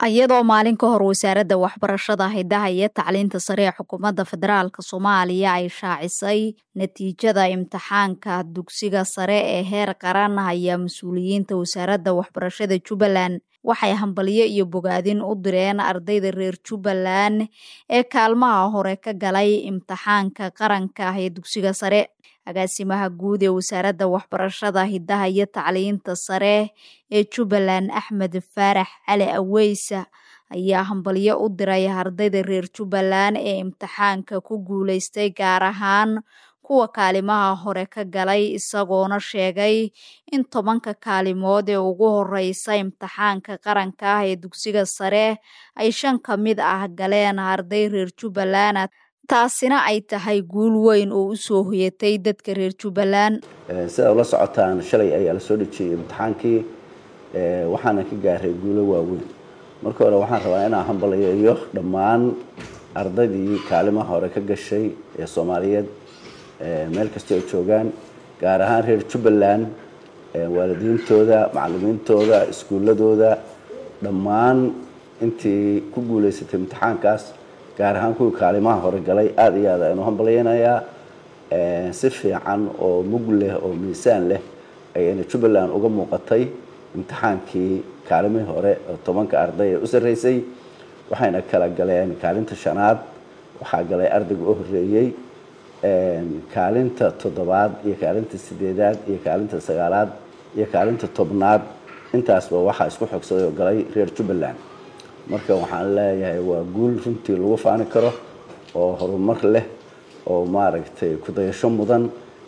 iyadoo maalin ka hor wasaaradda waxbarashada hidaha iyo tacliinta sare ee xukuumadda federaalk soomaaliya ay shaacisay natiijada imtixaanka dugsiga sare ee heer qaran ayaa mas-uuliyiinta wasaaradda waxbarashada jubbaland waxay hambalyo iyo bogaadin u direen ardayda reer jubbaland ee kaalmaha hore ka galay imtixaanka qaranka ah ee dugsiga sare agaasimaha guud ee wasaaradda waxbarashada hidaha iyo tacliinta sare ee jubbaland axmed faarax cali aweysa ayaa hambalyo u diray ardayda reer jubbaland ee imtixaanka ku guuleystay gaar ahaan kuwa kaalimaha hore ka galay isagoona sheegay in tobanka kaalimood ee ugu horeysa imtixaanka qaranka ah ee dugsiga sare ay shan ka mid ah galeen arday reer jubbaland taasina ay tahay guul weyn oo usoo hoyatay dadka reer jubbaland sida ula socotaan shalay ayaa la soo dhejiyey imtixaankii waxaana ka gaaray guulo waaweyn marka hore waxaan rabaa inaan hambalayeeyo dhammaan ardaydii kaalimaha hore ka gashay ee soomaaliyeed meel kastoo ay joogaan gaar ahaan reer jubbaland waalidiintooda macalimiintooda iskuuladooda dhammaan intii ku guuleysatay imtixaankaas gaar ahaan kuwii kaalimaha hore galay aada iyo aad aynu hambalyeynayaa si fiican oo mug leh oo miisaan leh ayayna jubbaland uga muuqatay imtixaankii kaalimihii hore oo tobanka arday ee u sarreysay waxayna kala galeen kaalinta shanaad waxaa galay ardayga u horreeyey kaalinta toddobaad iyo kaalinta sideedaad iyo kaalinta sagaalaad iyo kaalinta tobnaad intaasba waxaa isku xogsaday oo galay reer jubbaland marka waxaan leeyahay waa guul runtii lagu faani karo oo horumar leh oo maaragtay kudayasho mudan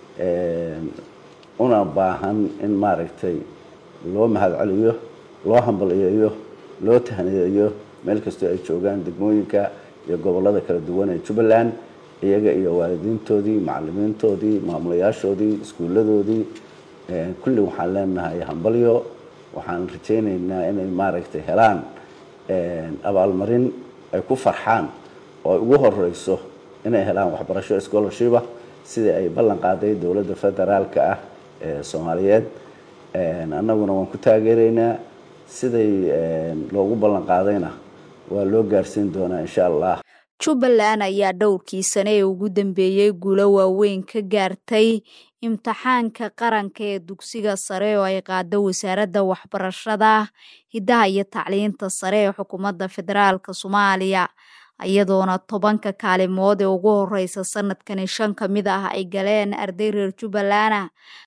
una baahan in maaragtay loo mahadceliyo loo hambaliyeeyo loo tahniyeeyo meel kastoo ay joogaan degmooyinka iyo gobollada kala duwan ee jubbaland iyaga iyo waalidiintoodii macalimiintoodii maamulayaashoodii iskuuladoodii kulli waxaan leenahay hambalyo waxaan rajaynaynaa inay maaragtay helaan abaalmarin ay ku farxaan oo ay ugu horeyso inay helaan waxbarasho scholarshipa sidii ay ballan qaaday dowladda federaalka ah ee soomaaliyeed annaguna waan ku taageeraynaa siday loogu ballan qaadayna waa loo gaarsiin doonaa insha allah jubbaland ayaa dhowrkii sane ee ugu dambeeyey guulo waaweyn ka gaartay imtixaanka qaranka ee dugsiga sare oo ay qaado wasaaradda waxbarashada hidaha iyo tacliinta sare ee xukuumadda federaalk soomaaliya iyadoona tobanka kaalimood ee ugu horeysa sanadkani shan ka mid ah ay galeen arday reer jubbaland